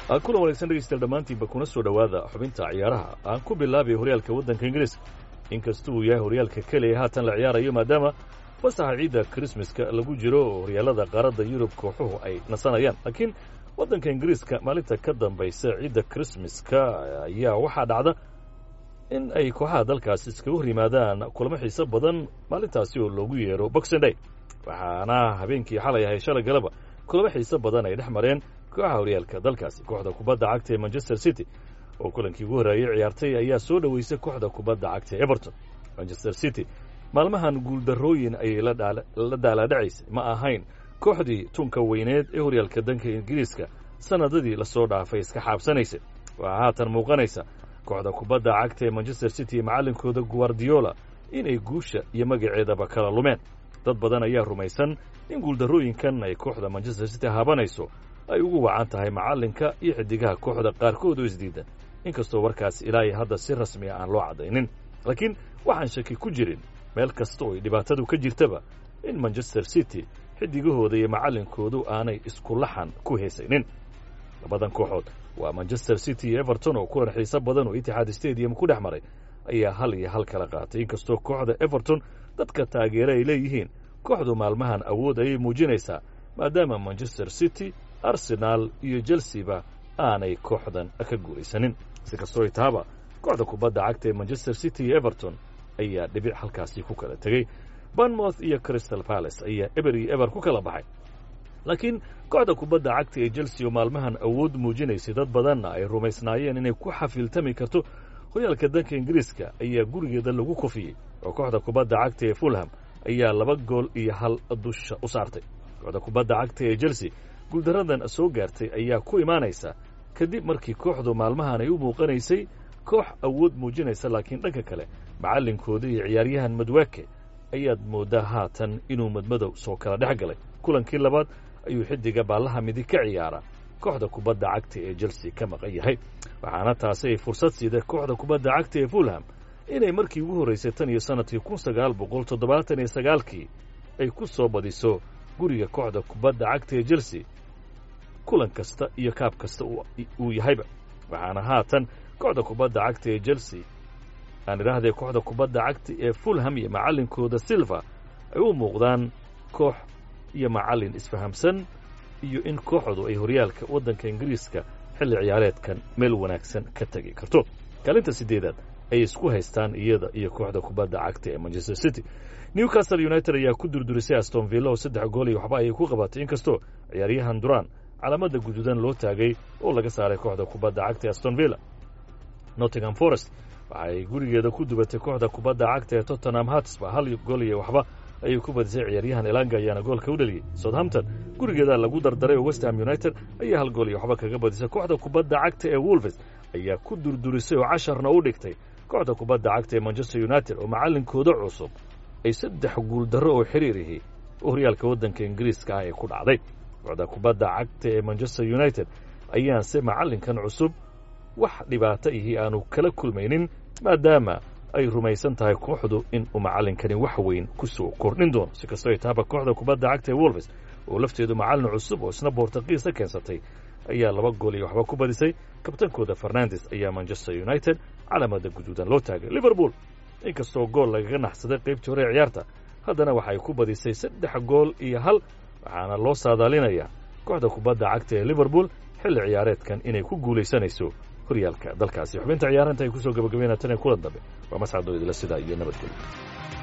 kulan wanaagsan dhegeystayaal dhammaantiinba kuna soo dhowaada xubinta ciyaaraha aan ku bilaabay horyaalka waddanka ingiriiska inkasta uu yahay horyaalka keliya haatan la ciyaarayo maadaama fasaxa ciidda krismaska lagu jiro oo horyaalada qaaradda yurub kooxuhu ay nasanayaan laakiin waddanka ingiriiska maalinta ka dambaysa ciidda krismaska ayaa waxaa dhacda in ay kooxaha dalkaasi iskaga hor yimaadaan kulamo xiiso badan maalintaasi oo loogu yeero boxing day waxaana habeenkii xalay ahay shalay galaba kulamo xiiso badan ay dhex mareen kooxaha horyaalka dalkaasi kooxda kubadda cagta ee manchester city oo kulankii ugu horreeyey ciyaartay ayaa soo dhoweysay kooxda kubadda cagta ee everton manchester city maalmahan guuldarrooyin ayay la daalaadhacaysay ma ahayn kooxdii tunka weyneed ee horyaalka danka ingiriiska sannadadii lasoo dhaafay iska xaabsanaysay waxaa haatan muuqanaysa kooxda kubadda cagta ee manchester city iyo macallinkooda guardiola inay guusha iyo magaceedaba kala lumeen dad badan ayaa rumaysan in guuldarrooyinkan ay kooxda manchester city haabanayso ay ugu wacan tahay macallinka iyo xidigaha kooxda qaarkood oo isdiidan inkastoo warkaas ilaa iyo hadda si rasmiya aan loo caddaynin laakiin waxaan shaki ku jirin meel kasta oo ay dhibaatadu ka jirtaba in manchester city xidigahooda iyo macallinkoodu aanay isku laxan ku heesaynin labadan kooxood waa manchester city iyo everton oo kulan xiiso badan oo itixaad stadium ku dhex maray ayaa hal iyo hal kala qaatay inkastoo kooxda everton dadka taageera ay leeyihiin kooxdu maalmahan awood ayay muujinaysaa maadaama manchester city arsenaal iyo chelsea-ba aanay kooxdan ka guulaysanin si kastoo ay tahaba kooxda kubadda cagta ee manchester city iyo everton ayaa dhibic halkaasi ku kala tegey banmouth iyo crystal palace ayaa eber iyo eber ku kala baxay laakiin kooxda kubadda cagta ee chelsea oo maalmahan awood muujinaysay dad badanna ay rumaysnaayeen inay ku xafiiltami karto horyaalka danka ingiriiska ayaa gurigeeda lagu kufiyey oo kooxda kubadda cagta ee fulham ayaa laba gool iyo hal dusha u saartay kooxda kubadda cagta ee chelsea guuldaradan soo gaartay ayaa ku imaanaysa kadib markii kooxdu maalmahan ay u muuqanaysay koox awood muujinaysa laakiin dhanka kale macallinkooda iyo ciyaaryahan madwaake ayaad mooddaa haatan inuu madmadow soo kala dhex galay kulankii labaad ayuu xidiga baallaha midig ka ciyaara kooxda kubadda cagta ee chelsea ka maqan yahay waxaana taasi ay fursad siiday kooxda kubadda cagta ee fulham inay markii ugu horraysay tan iyo sannadkii kun sagaal boqol toddobaatan iyo sagaalkii ay ku soo badiso guriga kooxda kubadda cagta ee chelsea kulan kasta iyo kaab kasta uu yahayba waxaana haatan kooxda kubadda cagta ee chelsea aan idhaahdee kooxda kubadda cagta ee fulham iyo macallinkooda silva ay u muuqdaan koox iyo macallin isfahamsan iyo in kooxdu ay horyaalka waddanka ingiriiska xilli ciyaareedkan meel wanaagsan ka tegi karto kaalinta siddeedaad ay isku haystaan iyada iyo kooxda kubadda cagta ee manchester city newcastle united ayaa ku durdurisay aston villa oo saddex gool iyo waxba ayay ku qabatay inkastoo ciyaaryahan duran calaamada guduudan loo taagay oo laga saaray kooxda kubadda cagta ee aston villa nottingham forest waxaay gurigeeda ku dubatay kooxda kubadda cagta ee tottenham hatsba hal gool iyo waxba ayay ku badisay ciyaaryahan elanga ayaana goolka u dhaliyey southampton gurigeeda lagu dardaray oo westham united ayaa hal gool iyo waxba kaga badisay kooxda kubadda cagta ee wolves ayaa ku durdurisay oo casharna u dhigtay kooxda kubadda cagta ee manchester united oo macallinkooda cusub ay saddex guuldarro oo xiriirihi horyaalka waddanka ingiriiska ah ee ku dhacday kooxda kubadda cagta ee manchester united ayaanse macallinkan cusub wax dhibaato ihi aanu kala kulmaynin maadaama ay rumaysan tahay kooxdu in uu macallinkani wax weyn ku soo kordhin doono si kastoo ay tahaba kooxda kubadda cagta ee wolves oo lafteedu macallin cusub oo isna boortaqiisa keensatay ayaa laba gool iyo waxba ku badisay kabtankooda fernandes ayaa manchester united calaamada guduudan loo taagay liverpool inkastoo gool lagaga naxsaday qaybtii hore ee ciyaarta haddana waxay ku badisay saddex gool iyo hal waxaana loo saadaalinayaa kooxda kubadda cagta ee liverpool xilli ciyaareedkan inay ku guulaysanayso horyaalka dalkaasi xubinta ciyaaranta ay kusoo gabagabeynaa tan ee kulan dambe waa mascadoo idila sidaa iyo nabadgelyo